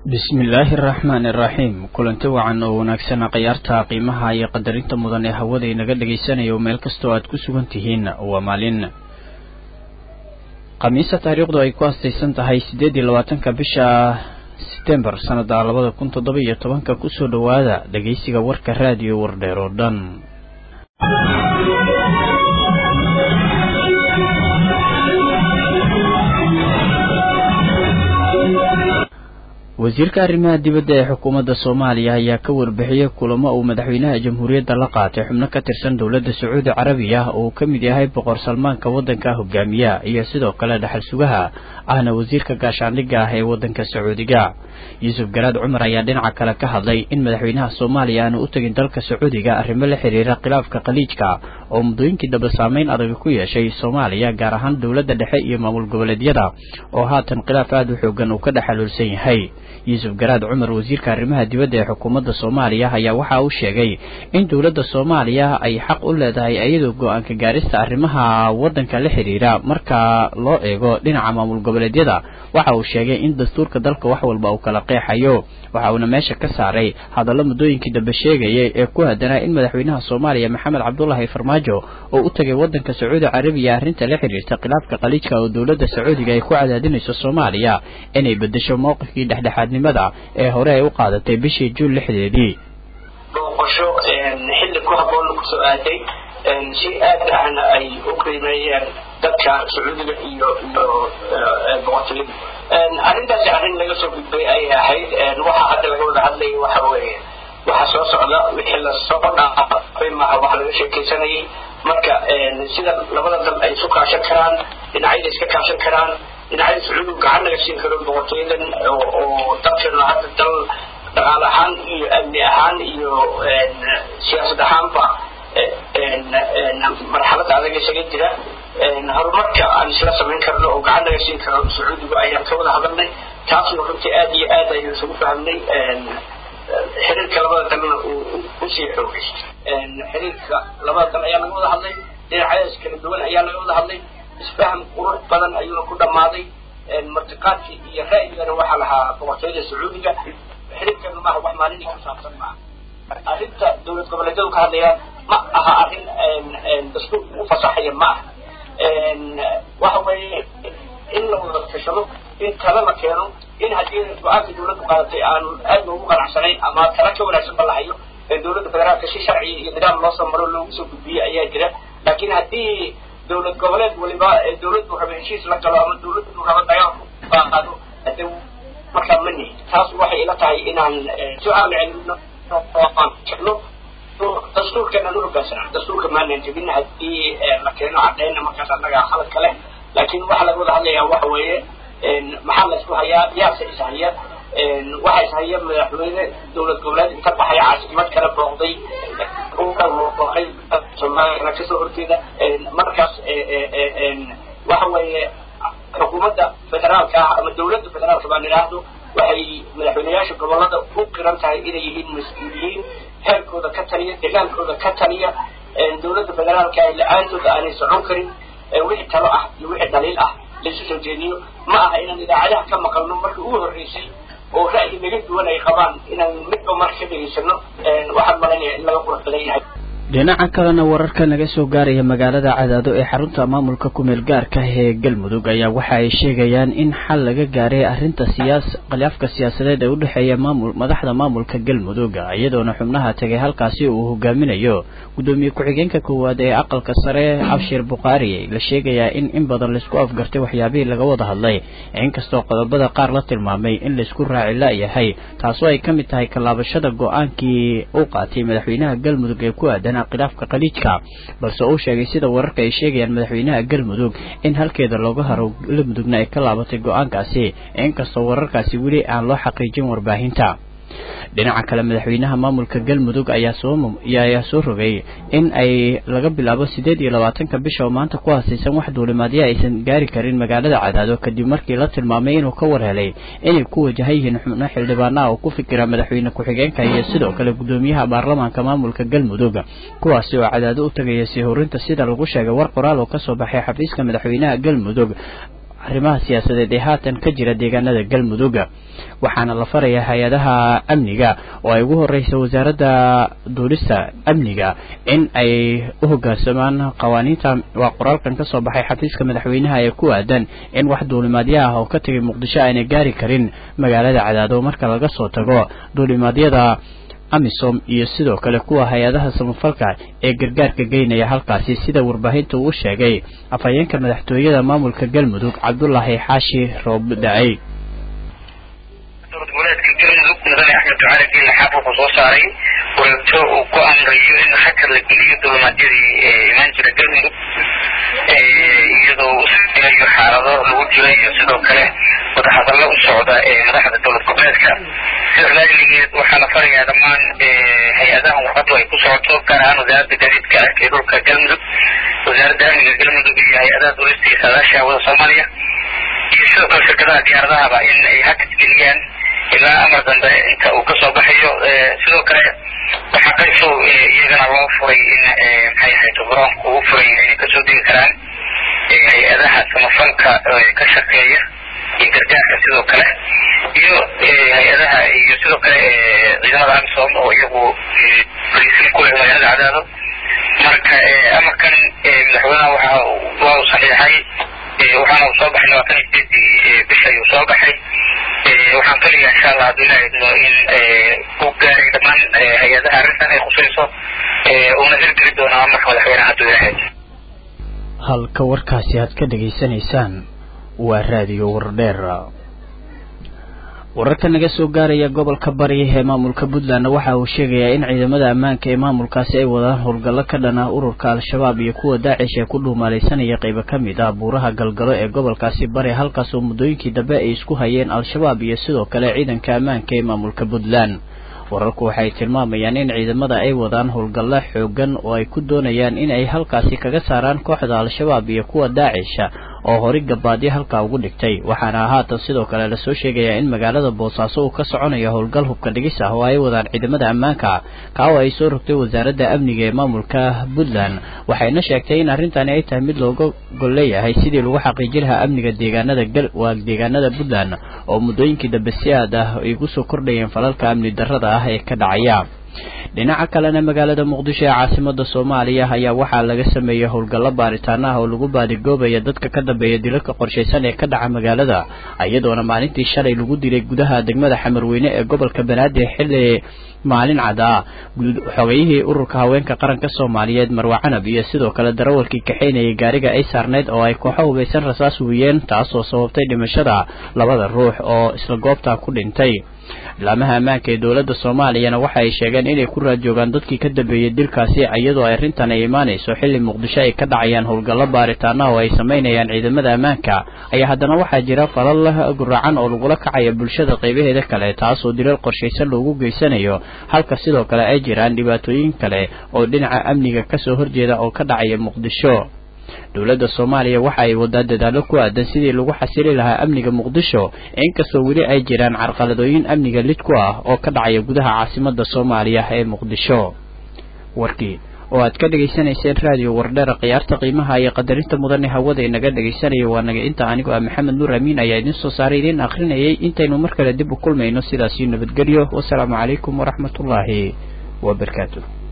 bismillaahi araxmaani iraxiim kulanti wacan oo wanaagsana khiyaarta qiimaha iyo qadarinta mudan ee hawada inaga dhagaysanayo meel kastoo aad ku sugan tihiin waa maalin khamiisa taariikhdu ay ku astaysan tahay siddeed iyo labaatanka bisha setembar sanada labada kun toddoba iyo tobanka kusoo dhowaada dhageysiga warka raadiyo wardheer oo dhan wasiirka arrimaha dibadda ee xukuumadda soomaaliya ayaa ka warbixiyey kulamo uu madaxweynaha jamhuuriyadda la qaatay xubno ka tirsan dowladda sacuudi carabiya oo uu ka mid yahay boqor salmaanka waddanka hogaamiya iyo sidoo kale dhaxal sugaha ahna wasiirka gaashaandhigga ah ee waddanka sacuudiga yuusuf garaad cumar ayaa dhinaca kale ka hadlay in madaxweynaha soomaaliya aanu u tegin dalka sacuudiga arrimo la xiriira khilaafka khaliijka oo muddooyinkii dambe saameyn adag ku yeeshay soomaaliya gaar ahaan dowladda dhexe iyo maamul goboleedyada oo haatan khilaaf aada u xoogan uu ka dhexaluulsan yahay yuusuf garaad cumar wasiirka arrimaha dibadda ee xukuumadda soomaaliya ayaa waxa uu sheegay in dowladda soomaaliya ay xaq u leedahay iyadoo go-aanka gaarista arrimaha waddanka la xidhiira marka loo eego dhinaca maamul goboleedyada waxa uu sheegay in dastuurka dalka wax walba uu kala qeexayo waxa uuna meesha ka saaray hadallo muddooyinkii dambe sheegayay ee ku hadanaa in madaxweynaha soomaaliya maxamed cabdulaahi farmaajo oo u tegay waddanka sacuudi carabiya arrinta la xidhiirta khilaafka khaliijka oo dowladda sacuudiga ay ku cadaadinayso soomaaliya inay bedesho mowqifkii dhexdhexaadnimada ee hore ay u qaadatay bishii juun lixdeedii booqasho xilli ku habboon kusoo aaday si aad ahna ay u qiimeeyeen dadka sacuudiga iyo iyo boqortooyada arrintaasi arrin laga soo gudbay ayay ahayd waxa hadda laga wada hadlayay waxa weeye waxa soo socda wixii lasoo dhaafay maaha wax laga sheekaysanayay marka sida labada dal ay isu kaashan karaan dhinacyada iska kaashan karaan dhinacyada sacuudigu gacan naga siin karo boqortooyadan oo dalkeena hadda dal dhaqaale ahaan iyo amni ahaan iyo siyaasad ahaanba marxalada adag isaga jira horumarka aan isla samayn karno oo gacan naga siin karo sacuudigu ayaan ka wada hadalnay taasna runtii aad iyo aad aynu isugu fahmnay xiriirka labada dalna usii xoogaystay xiriirka labada dal ayaa laga wada hadlay dhinacyadaas kala duwan ayaa laga wada hadlay isfaham qurux badan ayuuna ku dhammaaday martiqaadkii iyo ra'yigana waxaa lahaa boqortooyada sacuudiga xiriirkana maaha wax maalinii ku saabsan maaha arrinta dowlad goboleedyadu ka hadlayaan ma aha arrin dastuurka u fasaxaya ma aha waxa weeye in la wada tashado in tala la keeno in haddii go-aanka dowladdu qaadatay aan aad loogu qanacsanayn ama tala ka wanaagsan ba lahayo ee dowladda federaalka si sharciya iyo nidaam loo soo maro loogu soo gudbiye ayaa jira laakiin haddii dowlad goboleed waliba dowladdu raba heshiis la galo ama dowladdu raba dagaal qaado hade markaa ma nihin taas waxay ila tahay inaan su-aal celino jecno dastuurkeena nu hogaansana dastuurka maanan jebin haddii la keeno cadayna markaas annaga khaladka leh laakiin waxa laga wada hadlayaa waxa weeye maxaa la isku hayaa yaase ishaya waxa ishaya madaxweyne dowlad goboleed inta baxay caasimad kala booqday booqay soomaaliyana kasoo horjeeda markaas waxa weeye xukuumadda federaalka ah ama dowladda federaalka baan idhaahdo waxay madaxweyneyaasha gobolada u qiran tahay inay yihiin mas-uuliyiin heerkooda ka taliya degaankooda ka taliya dowladda federaalka ah la-aantooda aanay socon karin wixii talo ah iyo wixii dhaliil ah laisu soo jeediyo ma aha inaan idaacadaha ka maqalno markii ugu horreysay oo ra'yi naga duwan ay qabaan inaan midba marka ka dhegaysano waxaan malanaya in laga qurux badan yahay dhinaca kalena wararka naga soo gaaraya magaalada cadaado ee xarunta maamulka kumeel gaarka ee galmudug ayaa waxa ay sheegayaan in xal laga gaaray arrinta siyaas khilaafka siyaasadeed ee udhexeeya maamul madaxda maamulka galmudug iyadoona xubnaha tegay halkaasi uu hogaaminayo guddoomiye ku-xigeenka koowaad ee aqalka sare abshir bukhaari la sheegayaa in in badan laisku afgartay waxyaabihii laga wada hadlay inkastoo qodobada qaar la tilmaamay in laisku raaci la-yahay taasoo ay ka mid tahay kalaabashada go-aankii uu qaatay madaxweynaha galmudug ee ku aadan khilaafka khaliijka balse uu sheegay sida wararka ay sheegayaan madaxweynaha galmudug in halkeeda looga haro galmudugna ay ka laabatay go-aankaasi inkastoo wararkaasi weli aan loo xaqiijin warbaahinta dhinaca kale madaxweynaha maamulka galmudug ayaa soo ayaa soo rogay in ay laga bilaabo siddeed iyo labaatanka bisha oo maanta ku haasaysan wax duulimaadyo aysan gaari karin magaalada cadaado kadib markii la tilmaamay inuu ka war helay inay ku wajahan yihiin xubno xildhibaanaha oo ku fikira madaxweyne ku-xigeenka iyo sidoo kale guddoomiyaha baarlamaanka maamulka galmudug kuwaasi oo cadaado u tagaya sii horinta sida lagu sheegay war qoraal oo kasoo baxay xafiiska madaxweynaha galmudug arrimaha siyaasadeed ee haatan ka jira deegaanada galmudug waxaana la farayaa hay-adaha amniga oo ay ugu horeysa wasaaradda duulista amniga in ay u hogaansamaan qawaaniinta waa qoraalkan kasoo baxay xafiiska madaxweynaha ee ku aadan in wax duulimaadya ah oo ka tegay muqdisho aanay gaari karin magaalada cadaado marka laga soo tago duulimaadyada amisom iyo sidoo kale kuwa hay-adaha samafalka ee gargaarka geynaya halkaasi sida warbaahinta uu sheegay afhayeenka madaxtooyada maamulka galmudug cabdulaahi xaashi roob da-ay dowlad goboleedka galmudug mudane axmed ducaali geelle xaaf wuxuu soo saaray wareegto uu ku amrayo in hakar la geliyo dulimaadyadii imaan jira galmudug iyadoo u sameeyo xaalado lagu jiro iyo sidoo kale wadahadallo u socda ee madaxda dowlad goboleedka sidaas laajligeed waxaa la farayaa dhammaan hay-adahan warqadu ay ku socoto gaar ahaan wasaaradda gaadiidka ah ee dhulka galmudug wasaaradda amniga galmudug iyo hay-adaha duulista iyo saadaasha hawada soomaaliya iyo sidoo kale shirkadaha diyaaradahaba in ay hakad geliyaan ilaa amar dambe inta uu kasoo baxayo sidoo kale waxaa qayso iyagana loo furay in maxay ahayd garoonka ugu furay inay kasoo degi karaan hay-adaha samafalka ka shaqeeya iyo gargaarka sidoo kale iyo hay-adaha iyo sidoo kale ciidamada amisom oo iyagu fariisin ku leh magaalada cadaado marka amarkan madaxweynaha waxa waa uu saxiixay waxaana uu soo baxay labaatan iyo sideedii bisha ayuu soo baxay waxaan kaliya insha allah hadduu ilaha idmo in u gaaray dhammaan hay-adaha arrintan ay khusayso uuna hirgeli doono amarka madaxweynaha hadduu ilaha idmo halka warkaasi aad ka dhegaysanaysaan waa raadiyo wardheer wararka naga soo gaaraya gobolka bari ee maamulka puntland waxa uu sheegayaa in ciidamada ammaanka ee maamulkaasi ay wadaan howlgallo ka dhan ah ururka al-shabaab iyo kuwa daacish ee ku dhuumaalaysanaya qaybo ka mid ah buuraha galgalo ee gobolkaasi bari halkaas oo muddooyinkii dambe ay isku hayeen al-shabaab iyo sidoo kale ciidanka ammaanka ee maamulka puntland wararku waxay tilmaamayaan in ciidamada ay wadaan howlgallo xoogan oo ay ku doonayaan in ay halkaasi kaga saaraan kooxda al-shabaab iyo kuwa daacisha oo hori gabaadyo halkaa ugu dhigtay waxaana haatan sidoo kale lasoo sheegayaa in magaalada boosaaso uu ka soconayo howlgal hubka dhigis ah oo ay wadaan ciidamada ammaanka kaa oo ay soo rogtay wasaaradda amniga ee maamulka puntland waxayna sheegtay in arrintani ay tahay mid looga gol leeyahay sidii lagu xaqiiji lahaa amniga deegaanada gal waa deegaanada puntland oo muddooyinkii dambe si aad ah ay gu soo kordhayeen falalka amni darrada ah ee ka dhacaya dhinaca kalena magaalada muqdisho ee caasimada soomaaliya ayaa waxaa laga sameeyey howlgallo baaritaano ah oo lagu baadigoobaya dadka ka dambeeya dilalka qorshaysan ee ka dhaca magaalada iyadoona maalintii shalay lagu dilay gudaha degmada xamarweyne ee gobolka banaadir xilli maalin cada xogayihii ururka haweenka qaranka soomaaliyeed marwa canab iyo sidoo kale darawalkii kaxaynayay gaariga ay saarneyd oo ay kooxo hubaysan rasaas wiyeen taasoo sababtay dhimashada labada ruux oo isla goobta ku dhintay laamaha ammaanka ee dowladda soomaaliyana waxa ay sheegeen inay ku raadjoogaan dadkii ka dambeeyey dilkaasi iyadoo arrintan ay imaanayso xilli muqdisho ay ka dhacayaan howlgallo baaritaana oo ay samaynayaan ciidamada ammaanka ayaa haddana waxaa jira falal guracan oo lagula kacaya bulshada qaybaheeda kale taasoo dilal qorshaysan loogu geysanayo halka sidoo kale ay jiraan dhibaatooyin kale oo dhinaca amniga kasoo horjeeda oo ka dhacaya muqdisho dowladda soomaaliya waxa ay wadaa dadaallo ku aadan sidii lagu xasili lahaa amniga muqdisho inkastoo weli ay jiraan carqaladooyin amniga lid ku ah oo ka dhacaya gudaha caasimada soomaaliya ee muqdisho warkii oo aad ka dhegaysanayseen raadiyo wardheera khiyaarta qiimaha iyo qadarinta mudane hawada inaga dhegaysanaya waa naga inta anigoo ah maxamed nuur amiin ayaa idiin soo saaray idiin akhrinayay intaynu mar kale dib u kulmayno sidaasiyo nabadgelyo wasalaamu calaykum waraxmatullaahi wabarakaatu